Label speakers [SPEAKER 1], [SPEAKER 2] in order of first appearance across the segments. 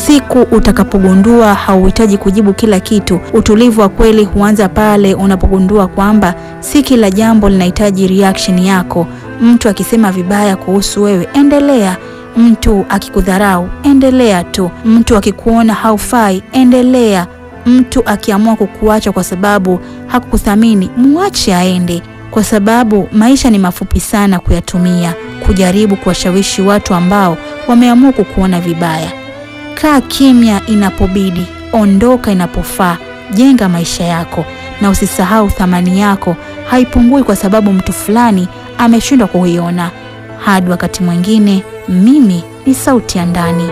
[SPEAKER 1] siku utakapogundua hauhitaji kujibu kila kitu. Utulivu wa kweli huanza pale unapogundua kwamba si kila jambo linahitaji reaction yako. Mtu akisema vibaya kuhusu wewe, endelea. Mtu akikudharau, endelea tu. Mtu akikuona haufai, endelea. Mtu akiamua kukuacha kwa sababu hakukuthamini, muache aende, kwa sababu maisha ni mafupi sana kuyatumia kujaribu kuwashawishi watu ambao wameamua kukuona vibaya. Kaa kimya inapobidi, ondoka inapofaa. Jenga maisha yako na usisahau thamani yako haipungui kwa sababu mtu fulani ameshindwa kuiona. Hadi wakati mwingine, mimi ni sauti ya ndani.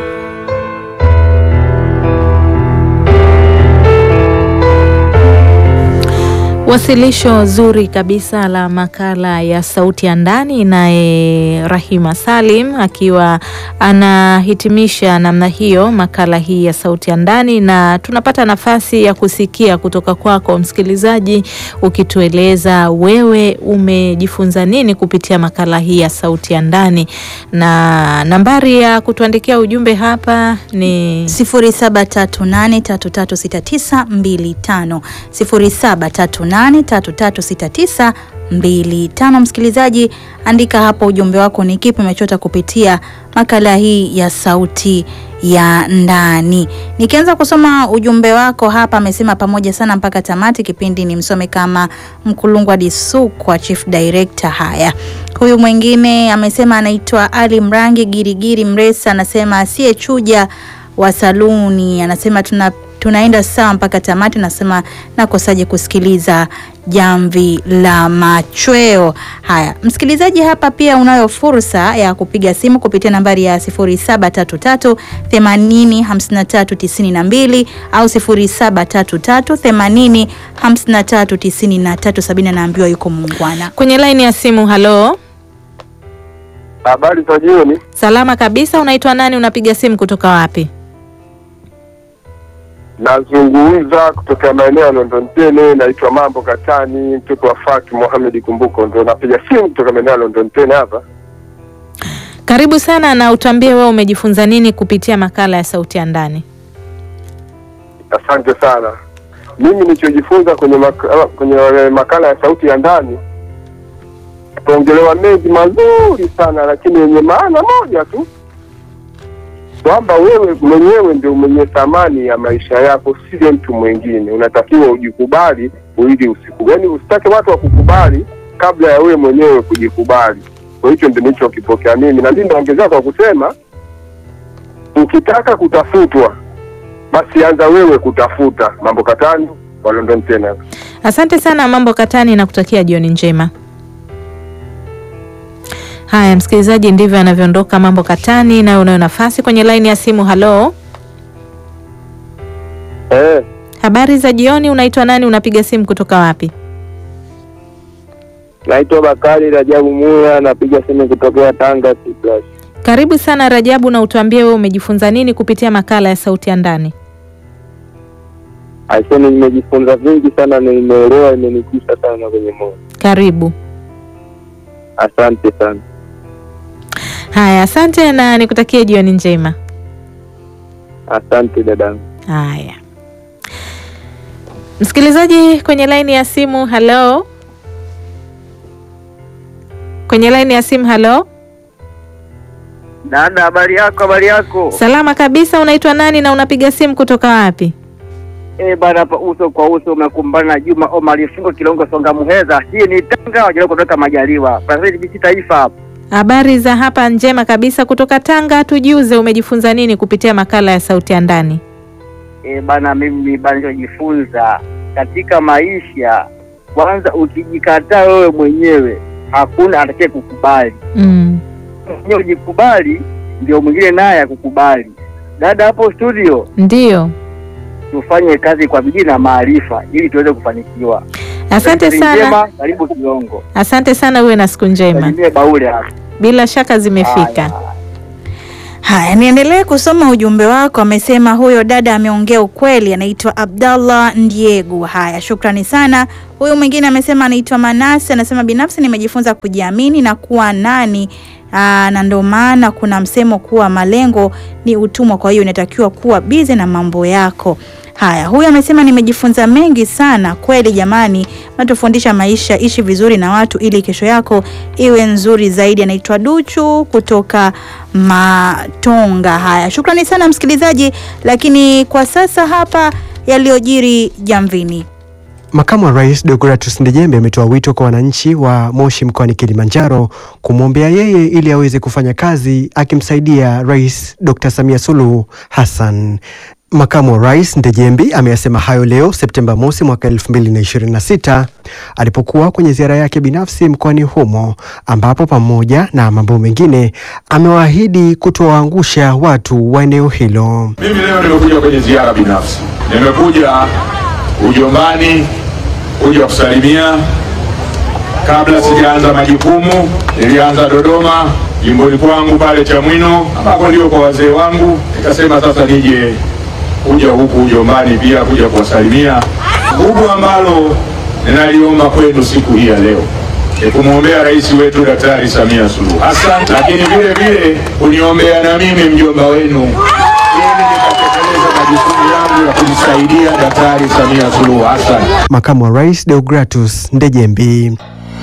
[SPEAKER 2] Wasilisho zuri kabisa la makala ya sauti ya ndani, naye Rahima Salim akiwa anahitimisha namna hiyo makala hii ya sauti ya ndani, na tunapata nafasi ya kusikia kutoka kwako msikilizaji, ukitueleza wewe umejifunza nini kupitia makala hii ya sauti ya ndani, na nambari ya kutuandikia ujumbe hapa ni
[SPEAKER 1] 0738336925 0738336925. Msikilizaji, andika hapo ujumbe wako, ni kipi umechota kupitia makala hii ya sauti ya ndani. Nikianza kusoma ujumbe wako hapa, amesema pamoja sana mpaka tamati. Kipindi ni msome kama Mkulungwa Disukwa, chief director. Haya, huyu mwingine amesema anaitwa Ali Mrangi Girigiri Mresa, anasema asiyechuja wa saluni, anasema tuna tunaenda sawa mpaka tamati. Nasema nakosaje kusikiliza jamvi la machweo. Haya, msikilizaji, hapa pia unayo fursa ya kupiga simu kupitia nambari ya 0733 80 53 92 au 0733 80 53 93. Sabina naambiwa yuko muungwana
[SPEAKER 2] kwenye laini ya simu. Halo,
[SPEAKER 3] Habari za jioni.
[SPEAKER 2] salama kabisa. Unaitwa nani? Unapiga simu kutoka wapi?
[SPEAKER 3] Nazungumza kutoka maeneo ya London Tene, naitwa Mambo Katani, mtoto wa Faki Mohamed Kumbuko, ndo napiga simu kutoka maeneo ya London Tene hapa.
[SPEAKER 2] Karibu sana, na utuambie wewe umejifunza nini kupitia makala ya sauti ya ndani.
[SPEAKER 3] Asante sana. Mimi nilichojifunza kwenye makala, kwenye makala ya sauti ya ndani, tuongelewa mengi mazuri sana, lakini yenye maana moja tu kwamba wewe mwenyewe ndio mwenye thamani ya maisha yako, sio mtu mwingine. Unatakiwa ujikubali ili usiku, yaani usitake watu wakukubali kabla ya wewe mwenyewe kujikubali. Kwa hicho ndio nilichokipokea mimi, na mimi naongezea kwa kusema, ukitaka kutafutwa basi anza wewe kutafuta. Mambo Katani wa London tena.
[SPEAKER 2] Asante sana Mambo Katani, na kutakia jioni njema. Haya msikilizaji, ndivyo anavyoondoka Mambo Katani. Nayo unayo nafasi kwenye laini ya simu. Halo,
[SPEAKER 3] Eh,
[SPEAKER 2] habari za jioni. Unaitwa nani? Unapiga simu kutoka wapi?
[SPEAKER 3] naitwa Bakari Rajabu Muya, napiga simu kutokea Tanga Plus.
[SPEAKER 2] Karibu sana Rajabu, na utuambie wewe umejifunza nini kupitia makala ya sauti ya ndani.
[SPEAKER 3] Aiseni, nimejifunza vingi sana, nimeelewa, imenigusa sana kwenye moyo.
[SPEAKER 2] Karibu.
[SPEAKER 3] Asante sana.
[SPEAKER 2] Haya, asante na nikutakie jioni njema.
[SPEAKER 3] Asante dadangu.
[SPEAKER 2] Haya, msikilizaji kwenye laini ya simu. Halo, kwenye laini ya simu. Halo,
[SPEAKER 4] Dada, habari yako? Habari yako?
[SPEAKER 2] salama kabisa. Unaitwa nani na unapiga simu kutoka wapi?
[SPEAKER 4] Eh bana, hapa uso kwa uso umekumbana na Juma Omar Fungo Kilongo Songa Muheza. Hii ni Tanga wajaribu kutoka Majaliwa. Brazil BC Taifa hapa.
[SPEAKER 2] Habari za hapa njema kabisa kutoka Tanga. Tujuze, umejifunza nini kupitia makala ya sauti ya ndani?
[SPEAKER 4] Eh bana, mimi bana nilichojifunza katika maisha, kwanza ukijikataa wewe mwenyewe hakuna atakaye kukubali.
[SPEAKER 2] Mm.
[SPEAKER 4] Mwenyewe ujikubali, ndio mwingine naye akukubali. Dada hapo studio,
[SPEAKER 2] Ndiyo,
[SPEAKER 4] tufanye kazi kwa bidii na maarifa ili tuweze kufanikiwa.
[SPEAKER 2] asante
[SPEAKER 4] Kazi
[SPEAKER 2] sana,
[SPEAKER 4] njema, Karibu Kilongo.
[SPEAKER 2] asante sana. Uwe na siku njema.
[SPEAKER 4] Salimie Baule hapa.
[SPEAKER 2] Bila shaka zimefika.
[SPEAKER 4] Haya.
[SPEAKER 1] Haya, niendelee kusoma ujumbe wako. Amesema huyo dada ameongea ukweli, anaitwa Abdallah Ndiegu. Haya, shukrani sana. Huyu mwingine amesema anaitwa Manase, anasema binafsi nimejifunza kujiamini na kuwa nani Aa, na ndio maana kuna msemo kuwa malengo ni utumwa, kwa hiyo inatakiwa kuwa bize na mambo yako. Haya, huyu amesema nimejifunza mengi sana kweli. Jamani, natufundisha maisha, ishi vizuri na watu ili kesho yako iwe nzuri zaidi. Anaitwa Duchu kutoka Matonga. Haya, shukrani sana msikilizaji, lakini kwa sasa hapa yaliyojiri Jamvini.
[SPEAKER 5] Makamu wa Rais Deogratus Ndejembe ametoa wito kwa wananchi wa Moshi mkoani Kilimanjaro kumwombea yeye ili aweze kufanya kazi akimsaidia Rais Dr. Samia Suluhu Hassan. Makamu wa Rais Ndejembi ameyasema hayo leo Septemba mosi mwaka 2026 alipokuwa kwenye ziara yake binafsi mkoani humo ambapo pamoja na mambo mengine amewaahidi kutowaangusha watu wa eneo hilo.
[SPEAKER 6] Mimi leo nimekuja kwenye ziara binafsi, nimekuja ujombani kuja kusalimia. Kabla sijaanza majukumu, nilianza Dodoma jimboni kwangu pale Chamwino, ambako ndio kwa wazee wangu. Nikasema sasa nije kuja huku ujombani pia kuja kuwasalimia. Kubwa ambalo ninaliomba kwenu siku hii ya leo ni kumwombea rais wetu Daktari Samia Suluhu Hassan, lakini vile vile kuniombea na mimi mjomba wenu ili nikatekeleza majukumu yangu ya kumsaidia Daktari Samia Suluhu Hassan.
[SPEAKER 5] Makamu wa Rais Deogratus Ndejembi.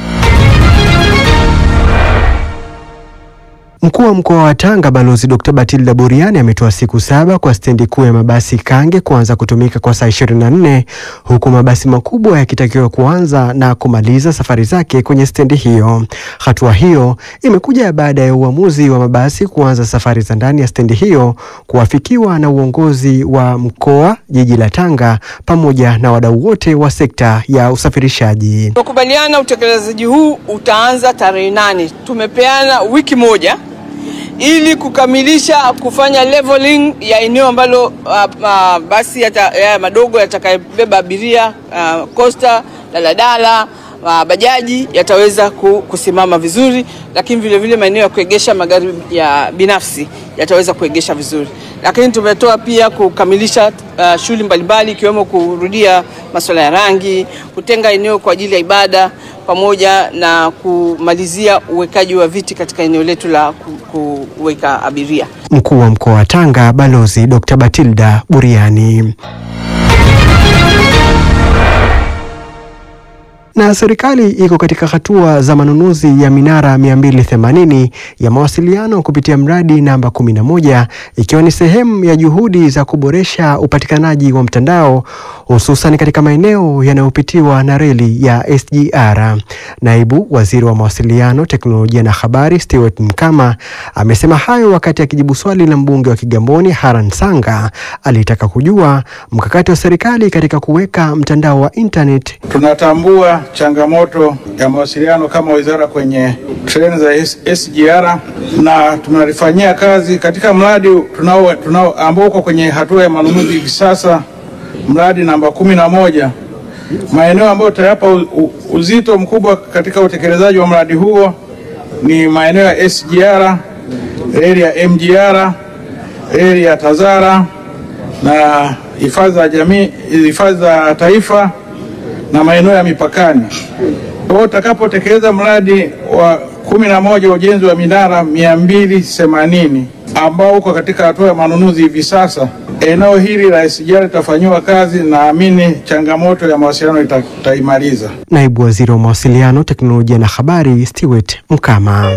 [SPEAKER 5] Mkuu wa mkoa wa Tanga Balozi Dr. Batilda Buriani ametoa siku saba kwa stendi kuu ya mabasi Kange kuanza kutumika kwa saa 24 huku mabasi makubwa yakitakiwa kuanza na kumaliza safari zake kwenye stendi hiyo. Hatua hiyo imekuja baada ya uamuzi wa mabasi kuanza safari za ndani ya stendi hiyo kuafikiwa na uongozi wa mkoa, jiji la Tanga pamoja na wadau wote wa sekta ya usafirishaji.
[SPEAKER 7] Tumekubaliana utekelezaji huu utaanza tarehe nane. Tumepeana wiki moja ili kukamilisha kufanya leveling ya eneo ambalo uh, uh, basi yata, ya madogo yatakayobeba abiria uh, costa, daladala uh, bajaji yataweza ku- kusimama vizuri, lakini vile vile maeneo ya kuegesha magari ya binafsi yataweza kuegesha vizuri. Lakini tumetoa pia kukamilisha uh, shughuli mbalimbali ikiwemo kurudia masuala ya rangi, kutenga eneo kwa ajili ya ibada pamoja na kumalizia uwekaji wa viti katika eneo letu la ku- kuweka abiria.
[SPEAKER 5] Mkuu wa mkoa wa Tanga Balozi Dr. Batilda Buriani. Na serikali iko katika hatua za manunuzi ya minara 280 ya mawasiliano kupitia mradi namba 11 ikiwa ni sehemu ya juhudi za kuboresha upatikanaji wa mtandao hususan katika maeneo yanayopitiwa na reli ya SGR. Naibu Waziri wa Mawasiliano, Teknolojia na Habari Stewart Mkama amesema hayo wakati akijibu swali la mbunge wa Kigamboni Haran Sanga alitaka kujua mkakati wa serikali katika kuweka mtandao wa internet
[SPEAKER 8] Tunatambua changamoto ya mawasiliano kama wizara kwenye treni za S- SGR na tunalifanyia kazi katika mradi tunao, tunao ambao uko kwenye hatua ya manunuzi hivi sasa, mradi namba kumi na moja. Maeneo ambayo tutayapa u- u- uzito mkubwa katika utekelezaji wa mradi huo ni maeneo ya SGR, reli ya MGR, reli ya Tazara na hifadhi za jamii, hifadhi za taifa na maeneo ya mipakani. Kwa hiyo utakapotekeleza mradi wa kumi na moja wa ujenzi wa minara mia mbili themanini ambao uko katika hatua ya manunuzi hivi sasa, eneo hili la SGR litafanyiwa kazi, naamini changamoto ya mawasiliano ita- itaimaliza.
[SPEAKER 5] Naibu Waziri wa Mawasiliano, Teknolojia na Habari Stewart Mkama.